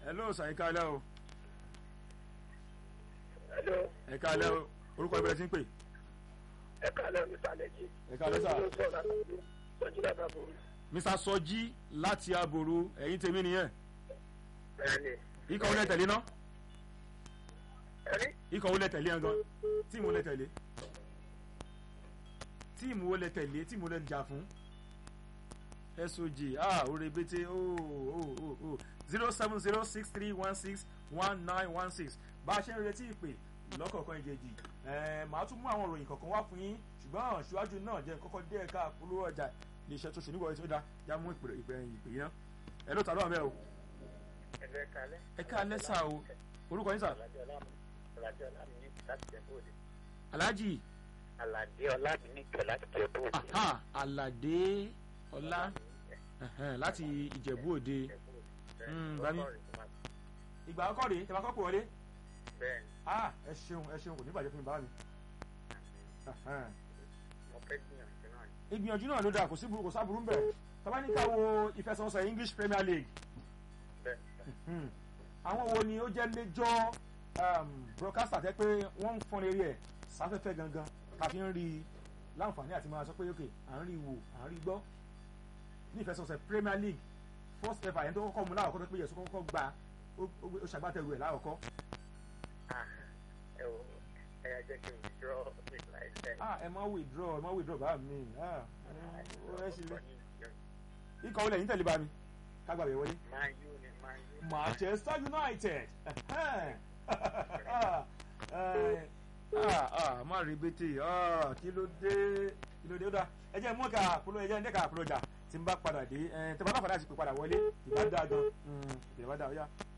hello sir ẹ káalẹ́ o Hello, ẹ káalẹ́ o orúkọ ìbẹ̀rẹ̀ sí ń pè ẹ káàlẹ́ mi sàlẹ̀jì. ẹ káalẹ́ sà. Sọ́jí lábàá bò. mr sọjí láti aboru ẹ̀yin tèmi nìyẹn Bẹ́ẹ̀ni. ikọ̀ wo lẹ tẹ̀lé ná Ẹni ikọ̀ wo lẹ tẹ̀lé yẹn gan tíìmù wo lẹ tẹ̀lé tíìmù wo lẹ tẹ̀lé tíìmù wo lẹ jà fún soj ah oore bete oh oh oh oh zero seven zero six three one six one nine one six bá a ṣe ń retí ìpè lọ́kọ̀ọ̀kan ìjejì ẹ̀ẹ́n màá tún mú àwọn ìròyìn kọ̀ọ̀kan wá fún yín ṣùgbọ́n ṣíwájú náà jẹ́ kọ́kọ́ dé ẹ̀ka polówó ọjà iléeṣẹ́ tó ṣe nígbà tí ó da já mú ìpè ìpè ìpè yín náà ẹ̀ ló ta lọ́wọ́ bẹ́ẹ̀ o ẹ̀lẹ́ kalẹ́. ẹ káalẹ́ sà o orúkọ yín sà Aládé Ọlámi Aládé Ọlámi ní láti jẹ bóde. alhaji Aládé Ọlámi ní kẹ̀ láti jẹ bóde. aha alade ọlá ẹhẹn, láti ìjẹ̀bú òde Mm, bami. ìgbà ọkọ rèé tẹ bá kọ́ pò wọlé Bẹ́ẹ̀ni, ah ẹ ṣeun ẹ ṣeun kò ní bàjẹ́ fún mi bá mi ẹhẹn. mo fẹ́ gbìyànjú náà ni. ìgbìyànjú náà ló dáa kò sí burú kò sáburú ń bẹ̀ tọ́ba ní ká wo ìfẹsẹ̀wọnsẹ̀ english premier league Bẹ́ẹ̀ni, Hmm. àwọn wo ni ó jẹ́ méjọ́ um, broadcaster tẹ́ pé wọ́n ń fọ́n eré ẹ̀ sáfẹ́fẹ́ gangan ká fi ń rí i láǹfààní àti máa sọ pé ok à ń rí i wò à ń rí i gbọ́ ní ìfẹsẹ̀wọnsẹ̀ premier league first ever ẹni tó kọ́kọ́ mu láwọ̀kọ́ tó pé yẹ̀sùn kọ́kọ́ gba ó- ó ó ṣàgbátẹrù ẹ̀ láwọ̀kọ́ ah, ẹ wo ẹ yà jẹ́ kí n withdraw mi láìpẹ́. ah ẹ má withdraw ẹ má withdraw bá mi ah ó rẹ́ sí ilé ikọ̀ wọlé yín tẹ̀lé bá mi kágbà bẹ̀ wọlé. Man U ni Man U. Manchester United. Eh, ah, ah, má rí bété ah, kí ló dé kí ló dé ó dá ẹ jẹ́ mú ẹ̀ka àpòlò ẹ jẹ́ ń dẹ́ka àpòlò ọjà tí n bá padà dé ẹ tẹ́ bá bá padà sí pé padà wọlé ìbá dáa gan ìbá dáa ó yá.